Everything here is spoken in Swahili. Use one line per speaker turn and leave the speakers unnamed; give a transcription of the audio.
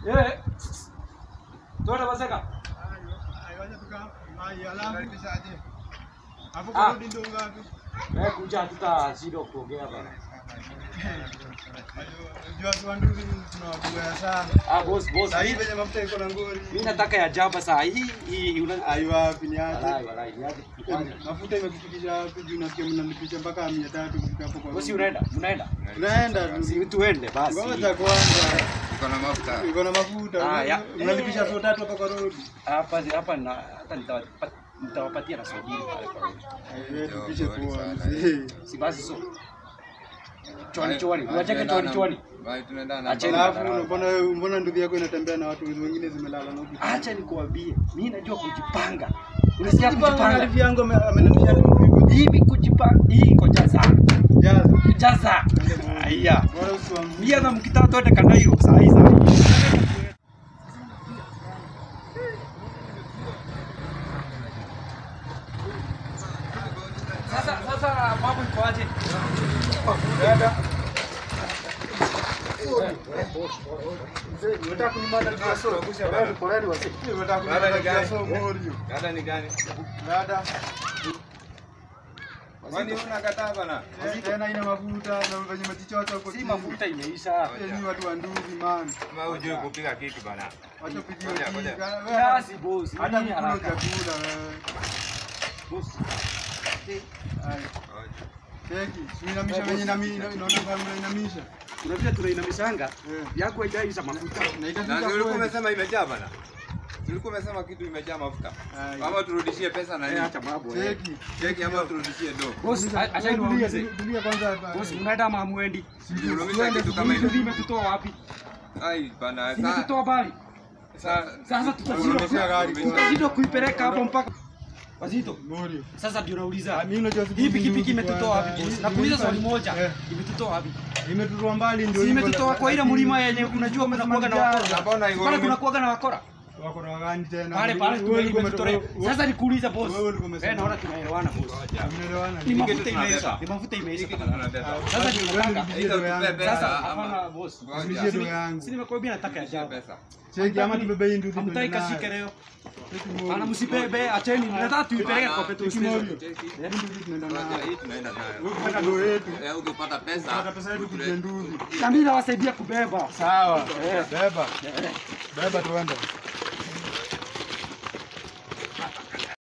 Eh. Tuende Maseka. Ah. Eh, kuja hatutashinda kuongea bana. Ah, boss, boss. Mimi nataka ya jaba saa hii hii una Walai, walai, niaje kufanya.
mafuta imekufikisha wapi juu nasikia mnalipisha mpaka mia tatu kufika hapo kwa
Bosi unaenda? Mnaenda?
tunaenda tu
Si tuende basi.
ngoja kwanza
Iko na mafuta.
iko na mafuta
Ah, ya.
mnalipisha so tatu hapa kwa road
Hapa hapa na hata nitawapa- nitawapatia na sobiri pale kwa road.
Eh, tupishe
Sorry
poa
sana.
mzee
Si basi so. Chwani chwani. Unacheka chwani chwani.
Bye, tunaenda na
Acheni.
alafu mbona mbona ndugu yako inatembea na watu wengine zimelala na huku
Acha nikuambie. Mimi najua kujipanga. Unasikia kujipanga?
Arifu yangu ame- amenambia tu
Hivi kujipanga. Hii iko jaza.
jaza
Jaza. Haya.
bora usiwaambie
Mia na mkitaka twende Kanairo saa hii saa hii. Sasa sasa mambo iko aje?
Dada ni gani?
dada
Kwani unakataa bana?
eh, tena ina mafuta na venye umejichocha huko
Si
chini.
mafuta imeisha.
Eh, ni watu wa nduzi man
Kama hujui kupiga keki bana.
wacha pigie
Ngoja, ngoja.
kika. Wewe,
Kiasi boss.
hata
Nini
kukula
haraka?
chakula wewe
Boss.
Ai, cheki uinamisha venye inami- ina- inaona kama unainamisha
Kuna vile tunainamishanga
Eh.
yako haijaisha mafuta.
na
Na
itafika
si ulikuwa
kweli.
umesema imejaa bana? Si ulikuwa umesema kitu imejaa mafuta?
Ai.
Ama turudishie pesa na
Eh,
nini?
acha mambo. eh.
Cheki
Keki ama turudishie do?
Boss, a- acha
Wewe tulia,
niwaulize.
tulia kwanza hapa.
Boss, mnaenda ama hamwendi?
Unaonyesha kitu kama
Hii
ile.
imetutoa wapi?
Ai bana, sa
Imetutoa bali.
sa
Sasa tutashindwa
Unaonyesha gari kwanza.
tutashindwa kuipeleka hapo mpaka Wazito.
Mori.
Sasa ndio nauliza.
Ah, mimi unajua siku
Hii pikipiki
nduzi
imetutoa wapi
kwanza.
boss? Nakuuliza swali
Nimelipa-
moja.
Eh,
Imetutoa wapi?
Imetutoa mbali ndio
Si
hivyo,
imetutoa kwa ile
lakini-
mlima yenye unajua kuna kuaga na wakora.
Mbona iko
Pale
ume-
kuna kuaga na wakora.
Wako na wagani tena.
Pale pale
Wewe ulikuwa
tumetolea.
umetoka-
Sasa nikuuliza boss.
Wewe ulikuwa umesema.
Eh, naona tunaelewana boss.
Mnaelewana?
Ni mafuta
kitu
imeisha.
tunabeba.
Ni mafuta imeisha.
Hii kitu tunabeba.
Sasa ndio nataka.
Aidha utupe pesa
Sasa
ama-
hapana boss.
Ngoja.
Turudishie do yangu.
Si nimekuambia nataka ya
Turudishie
jaba.
pesa.
Cheki ama tubebe hii nduzi
Hamtaki
tuende nayo.
kashike leo.
Cheki Mori.
Ana msibebe, acheni. Nataka tuipeleke kwa petrol
Cheki
station.
Mori.
Cheki.
Hii nduzi tunaenda
Ngoja,
nayo.
hii tunaenda nayo.
Wewe kupata do yetu.
Eh, ukipata pesa.
Kupata pesa yetu
utule-
tuje nduzi.
Na mimi nawasaidia kubeba.
Sawa. Beba. Beba tuende.